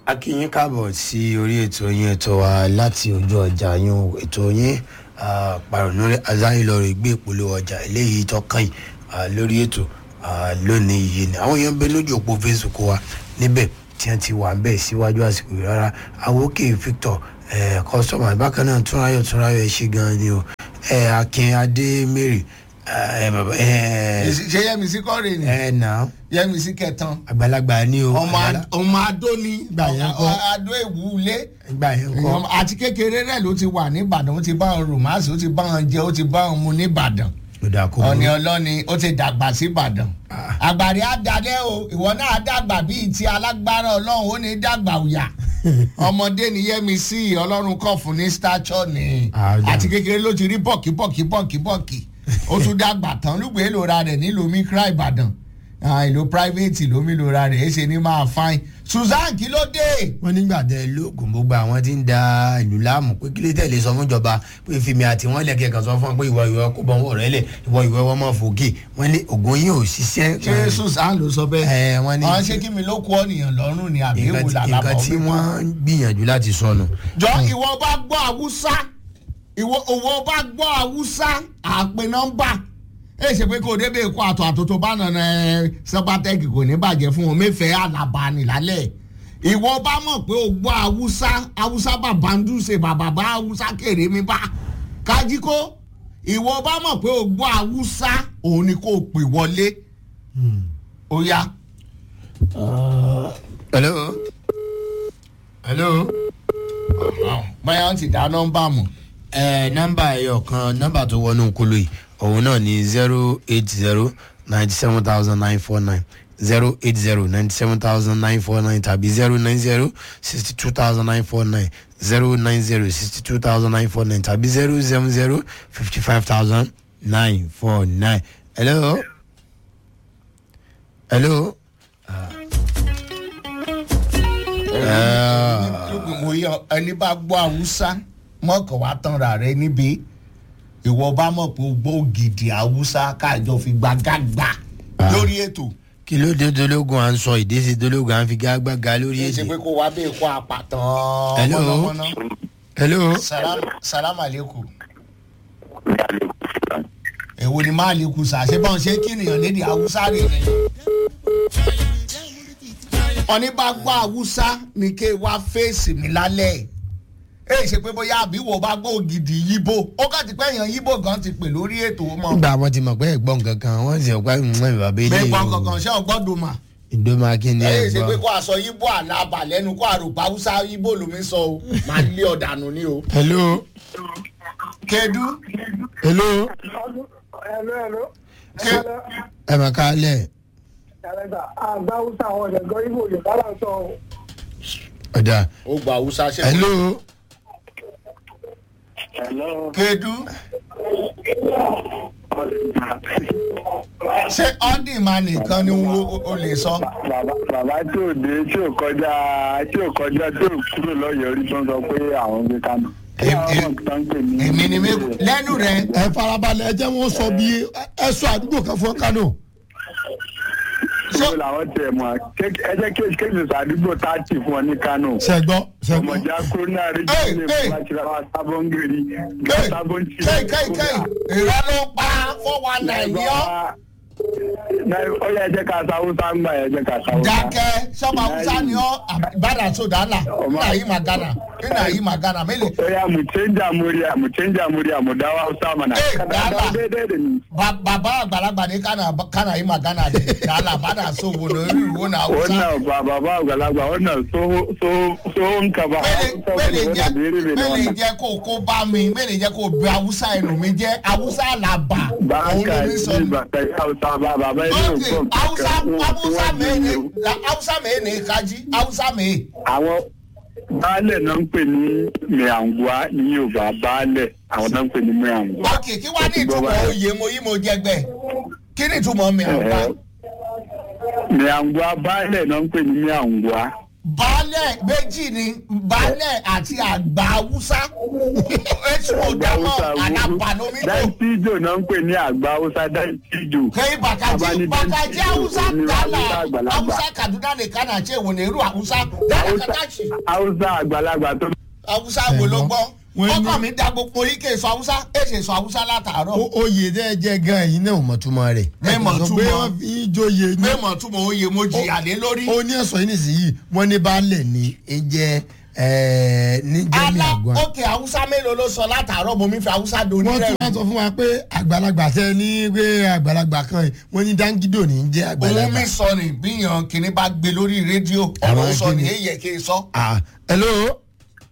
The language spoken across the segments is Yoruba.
a kí yín káàbọ̀ sí orí ètò yín ètò wa láti ojú ọjà yín ètò yín pàrọ̀nù azáyìnlọ́rọ̀ ìgbé ìpolówó ọjà eléyìí tọ́kàn yìí lórí ètò lónìí yìí ni àwọn èèyàn ń bẹ lójú òpó facebook wa níbẹ̀ tí wọ́n ti wà bẹ́ẹ̀ síwájú àsìkò yìí rárá àwòkè victor kọ́sọ́mà bákan náà túnráyọ̀ túnráyọ̀ ẹ̀ ṣe gan-an ni o akin adé mary ṣe yẹmísí kọ́rin ni ẹ nà yẹmísí kẹtàn àgbàlagbà ni o ọmọ adó ni Gbà yẹn kọ́. adó ìwúlé gbà yẹn kọ́ Èèyàn- àti kékeré rẹ ló ti wà nìbàdàn ó ti bá wọn rùmásì ó ti bá wọn jẹ ó ti bá wọn mu nìbàdàn ló dà kó ọ̀nì ọlọ́ni ó ti dàgbà síbàdàn àgbàrí àdàlẹ́ o ìwọ náà dàgbà bíi ti alágbára ọlọ́run ó ní dàgbà òyà ọmọdé ni yẹmísí ọlọ́run kọ̀ fún ní stature ni Ah, ó dà. àti kékeré ló ti rí bọ̀kì bọ̀kì bọ̀kì bọ̀kì ó tún dàgbà tán lùgbé lóra rẹ̀ nílùú mikra ìbàdàn Ah, ìlú private ló mi lóra rẹ̀ èsè ní máa fain susan kí ló dé. wọ́n nígbà tẹ lóògùn gbogbo àwọn tí ń da ìlú láàmú pé kílé tẹ̀lé sọ fún ìjọba pé fìmí àti wọ́n lẹ̀kẹ́ kan sọ fún wọn pé ìwọ ìwọ kó bọ́ wọn rẹ̀ lẹ̀ ìwọ ìwọ wọn máa fòkè wọ́n ní ògùn yìí ò ṣiṣẹ́. ṣé susan ló sọ bẹ́ẹ̀. ẹ wọ́n ní àwọn ṣé kí mi ló kú ọ̀nìyàn lọ́rùn ni àbí nǹkan èwo tí- làlábọ̀ nǹkan tí wọ́n ń gbìyànjú láti sọnù. jọ ìwọ bá gbọ́ àwùsá ìwọ òwò bá gbọ́ àwùsá àpè nọ́mbà ẹ ṣe pé kò débè kó àtọ̀ àtòtò bá nànà ẹ sọpátẹ́kì kò ní bàjẹ́ fún wọn mẹ́fẹ̀ẹ́ àlàbà nìlálẹ̀ ìwọ bá mọ̀ pé o gbọ́ àwùsá àwùsá bàbá ń dùsẹ̀ bàbá bá àwùsá kéré mi bá kájíkó ìwọ bá mọ̀ pé o gbọ́ àwùsá òun ni kò pè wọlé ó yá. hello. hello. báyọ̀ ti dá nọ́mbà mọ̀. ẹ nọ́mbà ẹyọ kan nọ́mbà tó wọnú kolo yìí òun náà ní zero eight zero ninety seven thousand nine four nine zero eight zero ninety seven thousand nine four nine tàbí zero nine zero sixty two thousand nine four nine zero nine zero sixty two thousand nine four nine tàbí zero seven zero fifty five thousand nine four nine. hello. hello. Ah. mo yọ ẹni bá gbọ́ haúsá mọ́kàn wá tanra rẹ níbi ìwọ bá mọ̀ pé o gbọ́ ògidì haúsá káàjọ fi gbàgàgbà Ah. lórí ètò kí ló dé dológun à ń sọ ìdésí dológun à ń fi gágbága lórí kì í ṣe èdè. pé kó wá bẹ́ẹ̀ kó apàtàn Hello? mọ́nàmọ́ná. hello. salam salam aleikum èwo ni máa lè kú sá ṣé báwọn ṣe kí nìyàn lédi haúsá rè rè ọní bá gbọ́ haúsá ni kí wá fèsì mi lálẹ́ ẹ ṣe pé bóyá àbí wo bá gbọ́ ògidì yíbò ó kàn ti pẹ́ èèyàn yíbò gan ti pè lórí ètò mọ́ nígbà wọn ti mọ̀ pé ẹ̀gbọ́n kankan wọ́n sì ọ̀pá ìmọ̀ ìbàbí ilé bẹ́ẹ̀ gbọ́n kankan ṣé ọgbọ́dọ̀ mà ìdómà kí ni ẹ ṣe pé ẹ̀gbọ́n. kó aṣọ yíbò àlàbà lẹ́nu kó àròpá haúsá yíbò lómi sọ o máa lé ọ̀dànù ni o. hello kedu hello Hello, hello. Ke- ẹ mà ká lẹ̀ Ẹ̀rẹ́gbà àgbà Hausa àwọn ọ̀dẹ̀gọ́ Ibo Yorùbá là ń sọ o. ọ̀dà ó gba haúsá ṣe. hello Hello. kedu ṣé ọ́ndìmá nìkan ni wo- o lè sọ. Bàbá bàbá tí ò dé tí ò kọjá tí ò kọjá tí ò kúrò lọ́yọ̀ọ́ rí tó ń sọ pé àwọn ń gbé kánò. Em- em- Àwọn kan ń pè ní. èmi ni mi lẹ́nu rẹ̀ ẹ farabalẹ̀ ẹ jẹ́ wọ́n sọ bí ẹ sọ àdúgbò kan fún kánò. Ṣé làwọn tẹ̀ mọ́ ẹ jẹ́ kí kéjì sàdúgbò táàtì fún ọ ní kánò. sẹ́gbọ́ sẹ́gbọ́. Ọmọdé akóná rí Hey, jíjìnlẹ̀ hey. fún àtìláwà sábọ́ngìrì. kéì Sábọ́ntì. kéì kéì kéì ìrọ́ ló pa four one nine ní ọ́ Ó yẹ ẹ jẹ́ ká sáwúsá ń gbà ẹ jẹ́ ká sáwúsá. dákẹ́ sọ́mọ haúsá ni ọ́ ìbàdàn sódàlà nínà yìí magana nínà yìí magana mélòó Oya mu canja murya mu canja murya mu dawo Hausa mana. Eh, Kada dala. dawo daidai da ni. Ba- bàbá àgbàlagbà ní kánà kánà yìí magana de dàlà bàdà sówo lórí ìwò náà haúsá. Wannan ba baba àgbàlagbà wannan tsoho- tsoho- tsohon ka ba. Hausa mẹ́lẹ̀ wani jẹ́ bere bere mẹ́lẹ̀ wannan. jẹ́ kó kó bá mi mẹ́lẹ̀ jẹ́ kó bẹ haúsá ẹnu mi jẹ́ haúsá làbà Ba òun ló ka mi sọ yi mi. ba ka yi Hausa ba baba yi ok haúsá haúsá mẹ́ẹ̀ni haúsá mẹ́ẹ̀ni kájí haúsá mẹ́ẹ̀. Àwọn baálẹ̀ náà ń pè ní Mìàngúá ní Yorùbá baálẹ̀ àwọn náà ń pè ní Mìàngúá. ok kí wàá ní ìtumọ̀ oyè mo yí mo jẹgbẹ́ kí ni ìtumọ̀ mi àgbà. Mìàngúá baálẹ̀ náà ń pè ní Mìàngúá. baálẹ̀ méjì ni baálẹ̀ àti àgbà haúsá èsì òdàmọ̀ àdàbànúmídò dáńtíjò náà ń pè ní àgbà haúsá dáńtíjò. kẹ́yìn bàkàjì Abani bàkàjì Dantí haúsá ni dàlà Haúsá àgbàlagbà. haúsá kaduna nìkan náà ṣe ìwòlè irú haúsá dàlà kàtàkì haúsá àgbàlagbà tó. haúsá wo ló gbọ́ Wọ́n ní- ọkọ mi da gbogbo yìí kè sọ haúsá èsì sọ haúsá látàárọ̀ O- oyè tẹ́ ẹ jẹ́ gan yìí náà ò mọ̀ túmọ̀ rẹ̀. Mi mọ̀ Ẹ kàn sọ túmọ̀. pé wọ́n fi í jóye ní. mẹ́mọ̀ tún mọ̀ oyè mo jìyà lé lórí. ó ní ẹ̀sọ́ yìí nìsíyìí wọ́n ní baálẹ̀ ní í jẹ́ ẹ̀ ní jẹ́mi ala àgbọn. òkè haúsá mélòó ló sọ látàárọ̀ mo mi fi haúsá do wọ́n tún onírẹ̀ wá sọ fún wa pé àgbàlagbà tẹ ní pé àgbàlagbà kan yìí wọ́n ní dáńgídò ní í jẹ́ òun àgbàlagbà. mi sọ ni bíyàn kìnní bá gbé lórí rédíò ọ̀rọ̀ Àwọn sọ ni kíni? èyí yẹ kí n sọ. Ah, hello.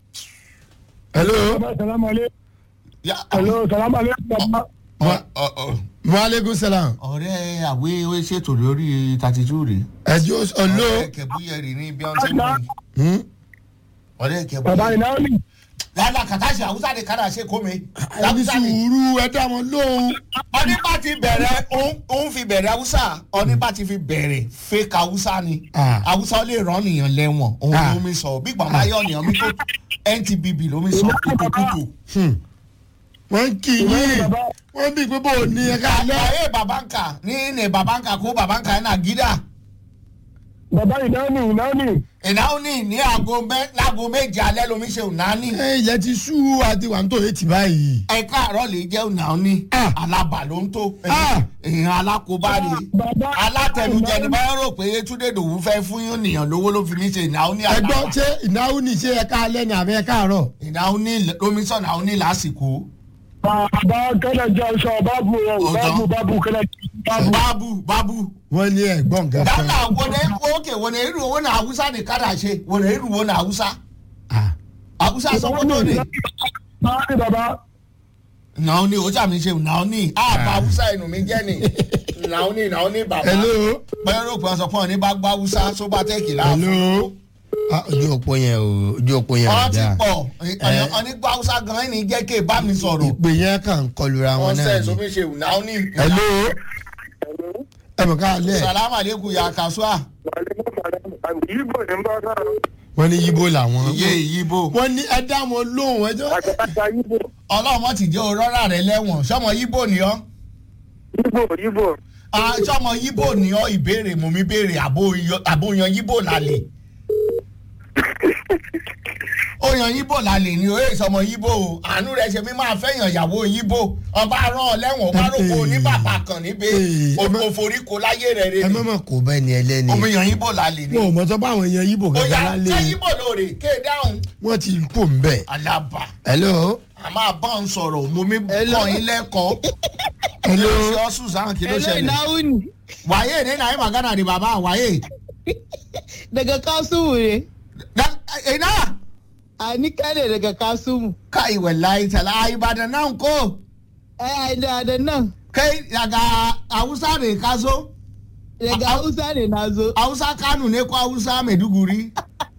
hello. Ya- hello salamaleykum baba. Ọ- ọ- ọ- maaleykum salaam. ọ̀rẹ́ àwé ó ṣètò lórí thirty two rè. ẹjọ́ ọ̀lọ́. ọ̀rẹ́ kẹ̀búyẹ̀rì ní bí wọ́n ti mú mi. Hmm? ọ̀rẹ́ baba kẹ̀búyẹ̀rì. ìnáwó ni. yálà kàtàṣì haúsá ni kàdà ṣe kó mi. ẹni sùúrù ẹ dá wọn lóhùn. ọní bá ti bẹ̀rẹ̀ òun- òun fi bẹ̀rẹ̀ haúsá ọní bá ti fi bẹ̀rẹ̀ fake haúsá ni Ah. haúsá lè rán nìyàn lẹ́wọ̀n òun Ah. ló mi sọ bí gbọ̀n bá yọ̀ nìyàn mi tó ntbb ló mi sọ kókókókó. Hmm. wọ́n ń kí yín wọ́n bí pé bó o ní ẹ ká lẹ́. ayé babanka ní ní babanka kó babanka ẹ̀ náà gídà baba ìnáwó ni ìnáwó ni. ìnáwó ní ní aago mẹ́ láago méje alẹ́ lomi ṣe ìnáni ẹ ilẹ̀ ti sú àti wà ń tó etí báyìí. ẹ̀ka àárọ̀ lè jẹ́ ìnáni Ah. alábà ló ń tó Ah. èèyàn alákòóbá ni baba alátẹnujẹ ni báyọ̀ rò pé túndé dòwú fẹ́ fún yín nìyàn lówó ló fi mí ṣe ìnáwó ní ẹgbọ́n alábà ṣé ìnáwó ní ṣe ẹ̀ka alẹ́ ní àbẹ́ ẹ̀ka àárọ̀. ìnáwó ní lomi sọ ìnáwó ní lásìkò baba kẹlẹ jẹ ọsọ babu Ọ̀tọ̀. babu babu kẹlẹ babu. bábù bábù wọ́n ní ẹ̀gbọ́n nǹkan kan. dáná wọlé òkè wọlé irú owó náà haúsá ní kádà ṣe wọlé irú owó náà haúsá Ah. haúsá sọ pé tó ní. baba ni baba. nàá ní o sàmì ṣe nàá ní àbá haúsá inú mi jẹ́ ni nàá ní nàá ní bàbá hello. bẹ́ẹ̀ ló pọ̀ sọ fún ọ ní bá gbá haúsá tó bá tẹ́kì láàfin. hello. Ah, ojú òpó yẹn o ojú òpó yẹn ọ ò ti dáa. pọ̀ ọ̀ní gbá haúsá gan-an ní jẹ́ kí ẹ bá mi sọ̀rọ̀ ìpè yẹn kàn ń kọlura wọn wọ́n náà sẹ̀ ni. sómi ṣe nàá ní. hello. ẹ mọ̀ ká lẹ̀ salamu aleykum ya kasua ibo ni n bá sọ̀rọ̀. wọ́n ní yíbo làwọn. iye ìyíbo wọ́n ní ẹ dá wọn lóhùn ẹjọ́. àgbàlagbà ibo. ọlọ́mọ ti jẹ́ òrọ́rà rẹ lẹ́wọ̀n sọmọ yíbo ni ọ́ ibo ibo. Ah, sọmọ yíbo ni ọ́ ìbéèrè mò ń béèrè àbó- àbóyan yíbo lálẹ́ oyan yíbo lálẹ́ ni oye sọmọ yíbo o àánú rẹ ṣe mi máa fẹ́yàn ìyàwó yíbo ọba rán ọ lẹ́wọ̀n ọba rògbò oníbàbà kan níbẹ̀ Ee, ẹ má- òforíko láyé rẹ rẹ ẹ ni má mọ̀ kó bẹ́ẹ̀ ni ẹlẹ́ni. omiyan yíbo lálẹ́ ni wọn ò mọ̀ sọ pé àwọn èèyàn yíbo ó kankan yà lálẹ́ ṣé yìí. yíbo lóore ké dáhùn wọ́n ti kó ń bẹ̀. alaba hello. a máa bá ń sọ̀rọ̀ mo mi Hello. kọ́ yín lẹ́kọ̀ọ́ kí hello. ló ṣe ọ́ sùsàn kí ló Hello, ṣẹlẹ̀ Nauni. wàyé ní nàí magana ni bàbá wàyé Daga Kasumu ne. ina A ni ne daga Kasumu. kai wallahi tala ai ba da nan ko Ai, ai, da da nan. kai daga hausa ne ka zo Daga Hausa ne na zo. hausa kano ne ko hausa maiduguri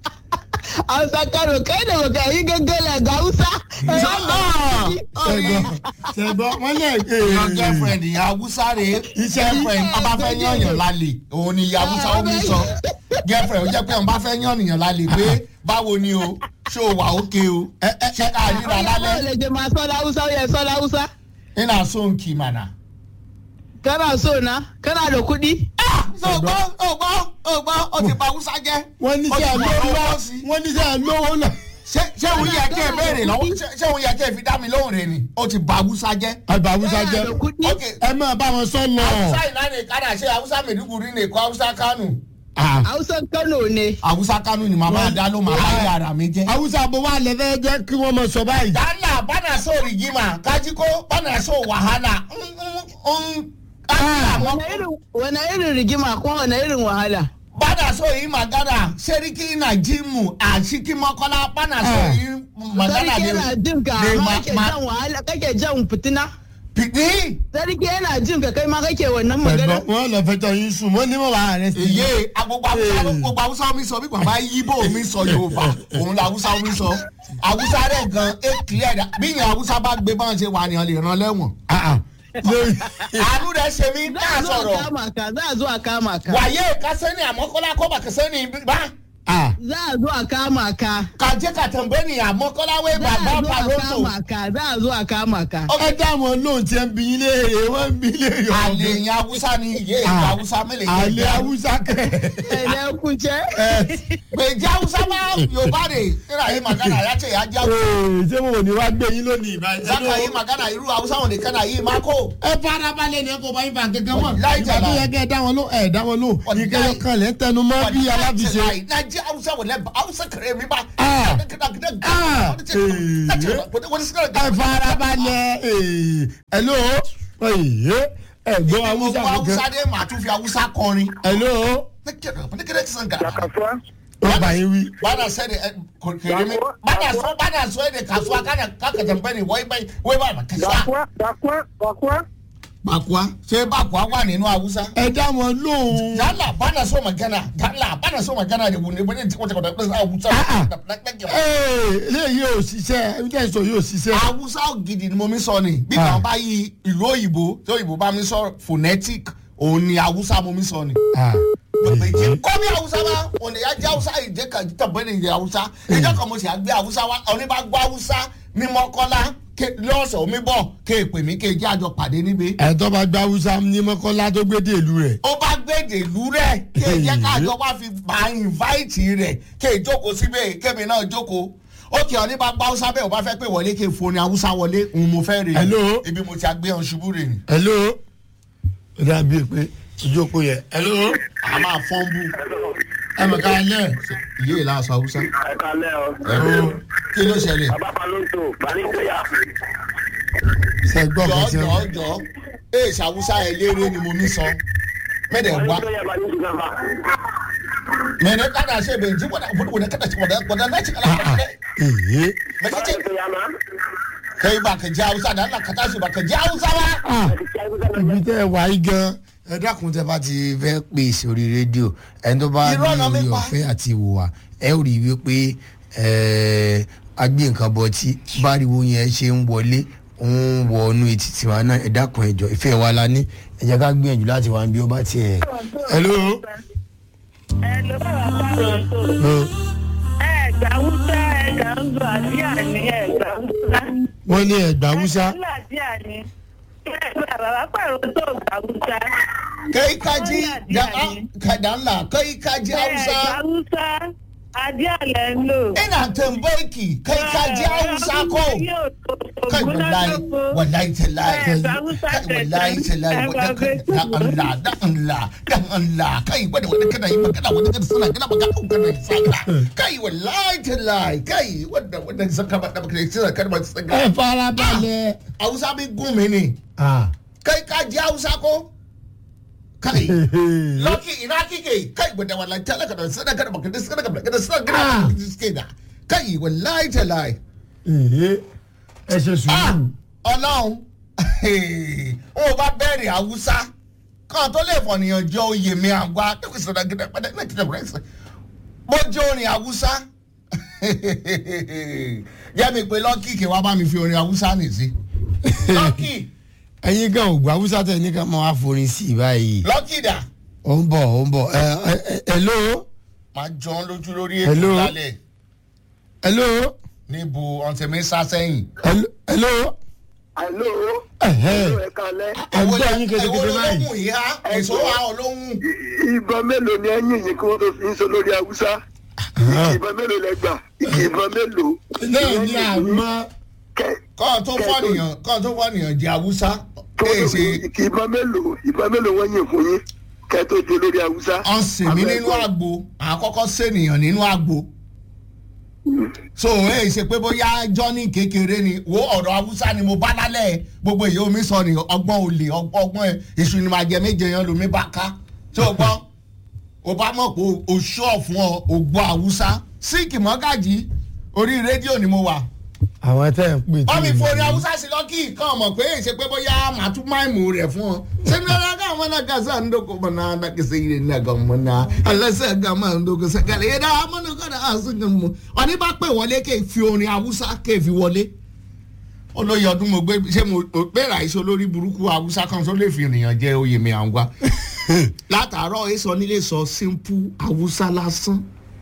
Hausa Kano, kai da baka yi gaggala ga Hausa. Ai, Ah, ṣẹgbọn ṣẹgbọn wọn lè. your girlfriend ìyá hausa rè Iṣẹ́- girlfriend ọba fẹ́ yànyàn lálẹ́ òun ni ìyá hausa ó mi sọ girlfriend ó jẹ́ pé ọba fẹ́ yànyàn lálẹ́ pé báwo ni o ṣé o wà ókè o ṣé ká ríra Báwo lálẹ́ lè jẹ máa sọ́dọ̀ Hausa ó yẹ sọ́dọ̀ Hausa? ina so nkì mana. Kana so na? Kana da kuɗi? ọgbọ́n ọgbọ́n ọgbọ́n ó ti pa hausa jẹ́. wọ́n ní Ó ti sẹ́ wà lówó lọ́wọ́ sí. wọ́n ní sẹ́ lówó náà. ṣé ṣé òun yẹ kí ẹ béèrè lọ́wọ́ ṣé- ṣé òun yẹ kí ẹ fi dá mi lóhùn rẹ ni ó ti ba hausa jẹ́. àgbà haúsá Kana jẹ́. da kuɗi? ok ẹ máa bá wọn sọ lọ. hausa ìlànà ìkádà ṣe hausa maiduguri ni kó hausa kánò. Ah, Hausan Kano ne. hausa kánò ni màmá dá ló máa bá yàrá mi jẹ́. haúsá bó wà lẹ́fẹ̀ẹ́ jẹ́ kí wọ́n mọ̀ sọ báyìí. dala bana so rigima kaji ko bana so wahala. Mm, mm, mm. Ah, Wane irin wane irin rigima kuma wane irin wahala? bana so yi magana seriki na jimu a cikin makola bana so Ah. yi magana Sarki yana jin ka ne amma ma- kake ma- jan wahala kake jan fitina. Pidi. Sarki yana jin ka kai ma kake wannan magana. ẹ̀gbọ́n wọn lọ fẹjọ́ yín sùn wọ́n ní wọ́n wà rẹ̀ sí. Èyí agbogbo Awúsá gbogbo Awúsá mi sọ bí bàbá Yíbò mi sọ Yorùbá òun la Awúsá mi sọ. Awúsá rẹ̀ gan é clear da bí ìyẹn Awúsá bá gbé báwọn ṣe wà ní ọ lè ràn lẹ́wọ̀n. Ah, ah. lórí. Àánú rẹ̀ ṣe mí Za náà a zo a sọ̀rọ̀. kama ka, za a zo a kama ka. Wàyé ka sẹ́ni àmọ́kọ́lá kọ́ bàkẹ́ sẹ́ni bá. Ah, za a zo a kama ka ka je ka tambaye ni a mọ́kọ́lá wai za a baba zo a paroto kama ka za a zo a kama ka ẹ dá wọn lóhùn tí ẹ ń bí yín léèrè wọn ń bí léèrè ọmọ àlè gan. yẹn awúsá ni iye ìlú Ah. awúsá mélòó àlè haúsá kẹ. ẹ̀lẹ́ kúnjẹ́ gbèjì awúsá máa yorùbá rè nígbà yìí màgánà yàtọ̀ yà já Ee, ṣé mo ò ní wá gbé yín lónìí ìbáyìí. zaka yìí màgánà irú awúsá wọn nìkan náà yìí máa kó. ẹ fara balẹ̀ ni ẹ kò bá yín fa kankan mọ̀. Láì ìgbà tó jàlá. yẹ kẹ́ ẹ dá wọn ló ẹ dá wọn ló. Wàláì. ìkẹyọ kan lẹ́ ń tẹnu mọ́ bí aláfiṣe. Nàìjíríà awúsá wọlé awúsá kẹrẹ mi bá. Ah. Ah. ẹ fara balẹ̀. ee, hello. Ee, ẹ gbọ́ haúsá awúsá kankan. dé màá tún fi awúsá kọrin. hello. wọ́n bá yín wí. bana sani kere mi bana so bana so de kasuwa kana kaka jambani wai bai wai ba ma kasuwa. Bakwa, bakwa, bakwa. Bakwa ṣé bakwa wà nínú awúsá. ẹ dá wọn lóhùn. Dala bana so magana dala bana so magana de wuni wani wata kwata kwata awúsá. Ah, ee eléyìí ò ṣiṣẹ́ ẹbí tẹ̀ sọ yóò ṣiṣẹ́. Awúsá gidi ni mo mi sọ ni bí Ah. kan bá yí ìlú òyìnbó tí òyìnbó bá mi sọ phonetic òun ni awúsá mo mi sọ ni. Ah, ee. kọ́mi awúsá wa òní ajá awúsá ìjẹ́ kan tàbí ní ìjẹ́ awúsá ìjọ kan mo sì àgbé awúsá wa òní bá gbọ́ awúsá ní mọ́kọ́lá ké- lọ́sọ̀ omi bọ̀ ké pè mí ké jẹ́ àjọ pàdé níbi. ẹ tó bá gba haúsá ní mọ́kànlá tó gbé dé ìlú rẹ̀. ó bá gbèdè ìlú rẹ̀ ké jẹ́ kájọ wá fi bá invite rẹ̀ ké jókòó síbẹ̀ kémi náà jókòó ó kì ọ́ ní bá gbọ́ awúsá bẹ́ẹ̀ ò bá fẹ́ pé wọlé ké foni awúsá wọlé òun mo fẹ́ rè é. Hello? ibi mo ti àgbé ọ̀n ṣubú rè ni. hello. ó dàbí pé ìjókòó yẹ. hello. a máa fọ́n bú ẹ mọ̀ ká lẹ̀. iye ìlà aṣọ awúsá. Ẹ kalẹ́ o. ẹ̀rọ kí ló ṣẹlẹ̀. Bàbá Palóńtò, Bàníkóyà. ṣe gbọ́ jọ kan tí jọ wọ́n. jọ ee ṣàwùsá ẹ léré ni mo mi sọ mẹdẹ wa Bàníkóyà Bàníkóyà. mẹdẹ kada ṣe bẹ njí wọdà wọdà wọdà kada ṣe wọdà wọdà náà ṣe kala wọdà èyí. mẹsẹ ṣe Bàníkóyà má. kẹyìn bá kẹjẹ awusa náà nà kàtà ṣe bá kẹjẹ awusa wa. ibi tẹ́ ẹ wá yí gan. ẹ dákun tẹ́ bá ti fẹ́ pè sórí rédíò ẹni tó bá ní Irọ́ náà mi orí pa. ọ̀fẹ́ àti ìwòwà ẹ ò rí i wípé ẹ, agbé nǹkan bọ̀ tí báriwo yẹn ṣe ń wọlé ń wọ inú etí tiwa náà ẹ dákun ẹ jọ ìfẹ́ wa la ní ẹ jẹ́ ká gbìyànjú láti wá bí ó bá tiẹ̀. hello. Hello, bàbá Palóńtò. hello. ẹ̀gbá wúsá ẹ̀gbá ń lọ àdíà ní ẹ̀gbá wúsá. wọ́n ní ẹ̀gbá haúsá. ẹ̀gbá ń lọ àdíà ní. ẹ̀gbá bàbá pàrọ̀ tó gbà wúsá. kẹyìn kájí kàdà ńlá kẹyìn kájí awusa ẹ̀gbá wúsá àdíà lẹ̀ ń lò. ina tẹnbọọkì kẹyìn kájí awusa kọ kai wallahi wallahi tallahi Ẹ̀gbá wúsá kai wallahi tallahi wadda ka da Allah da Allah dan Allah kai wadda wadda kana yi magana wadda kana suna kana magana ko kana saka kai wallahi tallahi kai wadda wadda saka ba da kai suna kana ba saka ẹ fara balẹ̀. Hausa bi gun mi ni ah. kai ka ji Hausa ko kai Loki ina kike kai wadda wallahi talaka da suna kana magana suna kana magana suna kana suke da kai wallahi tallahi Èhé, ẹ ṣe ah sùúrù. ọlọ́run ó bá bẹ̀rẹ̀ haúsá kan tó lè fọ̀nìyàn jọ oyè mi àgbà tó sọ̀rọ̀ gẹ́gẹ́ pẹ́ẹ́dẹ́ náà kíkẹ́ rẹ̀ sẹ́ bó jẹ́ orin haúsá jẹ́ mi pé lọ́kì kí wàá bá mi fi orin haúsá nì sí lọ́kì ẹyin gan ògbà haúsá tẹ ní ká máa wá forin sí i báyìí. lọ́kì dà ó ń bọ̀ ó ń bọ̀ ẹ ẹ ẹ hello máa jọ ọ́ lójú lórí ètò Hello? lálẹ́ hello níbo ọ̀sẹ̀ mi sá sẹ́yìn. hello hello Àló. ẹ̀hẹ́ Ẹ kalẹ́. ẹ gbọ́ yín kékeré Èwo báyìí. lolóhùn yìí á èso wa olóhùn. Ìbọn mélòó ni ẹ̀yìn yìí kí wọ́n tó fi ń sọ lórí Haúsá? Ìbọn mélòó lẹ gbà? Ìbọn mélòó? náà ní àmọ́ Kẹ- kọ́ọ̀ tó fọ́nìyàn kọ́ọ̀ tó fọ́nìyàn jẹ́ haúsá èè ṣe ìbọn mélòó ìbọn mélòó wọ́n yìn fún yín kẹ́ tó di olórí Haúsá? ọ̀sìn mi nínú àgbo àkọ́kọ́ sènìyàn nínú àgbo so èè ṣe pé bóyá jọ́ní kékeré ni wo ọ̀rọ̀ haúsá ni mo bá lálẹ́ gbogbo èyí omi sọ ni ọgbọ́n olè ọgbọ́n ẹ̀ èṣù ni màá jẹ méje yan lomi bá ká tí o gbọ́ o bá mọ̀ pé o ṣọ́ fún ọ o gbọ́ haúsá síìkì mọ́gàjì orí rédíò ni mo wà àwọn tẹ́ ń pè wọ́n mi tí forí haúsá sí lọ́kì kan mọ̀ pé èsè pé bóyá màá tún máìmù rẹ̀ fún ọ. sẹ́ni ọ̀la ká àwọn náà kásá ń dókò mọ̀ náà náà kí sẹ́yìn rẹ̀ náà kàn mọ̀ náà alẹ́sẹ̀ ká máa ń dókò sẹ́kẹ̀lẹ̀ yẹn dáa mọ́nà kọ́ náà àṣù kan mọ̀ ọ̀ní bá pè wọlé kéè fi orin haúsá kéè fi wọlé. olóyè ọdún mo gbé ṣé mo gbéra iṣẹ́ olórí burúkú haúsá kan tó lè fi ènìyàn jẹ oyè mi àwọn wa látàárọ̀ èso nílé sọ simple haúsá lásán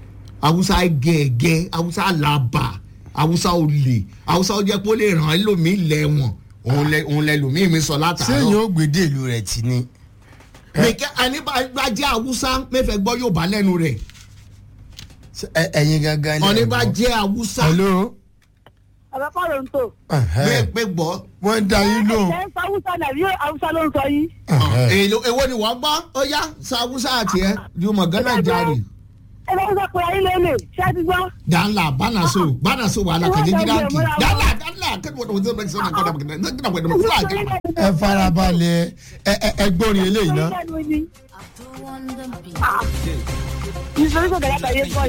haúsá gẹ̀ẹ́gẹ́ haúsá làbà haúsá olè haúsá ó jẹ́ pé ó lè ràn án lómi lẹ́wọ̀n òun lẹ òun lẹ lòmíì mi sọ látàárọ̀ sẹ́yìn ó gbèdé ìlú rẹ̀ tì ní. mẹkẹ ẹni bá bá jẹ́ haúsá mẹ́fẹ̀ẹ́ gbọ́ yóò bá lẹ́nu rẹ̀ Ẹ- ẹ̀yin gangan ọ̀ní lẹ̀ bá gbọ́. jẹ́ haúsá hello. ọ̀rọ̀ kọ́ ló ń tò. pé Ẹ̀hẹ́. pé gbọ́ wọ́n ń da yín lóhùn. ẹ̀ ń sọ haúsá nàbí haúsá ló ń sọ yìí. Ẹ̀hẹ́. èlò èwo ni wọ́n gbọ́ ó yá sa haúsá àti ẹ̀ jùmọ̀ gánà jáde ẹ bá haúsá pé ayé lélẹ̀ ṣé ẹ ti gbọ́. danla banaso banaso wàhálà kàjẹ́ jiranki danla danla kẹ́ni wọ́n tó wọ́n tó wọ́n tó wọ́n tó wọ́n tó ẹ farabalẹ̀ ẹ ẹ ẹ gbórin eléyìí ná. nítorí kò gẹ̀rẹ́ kàyé gbọ́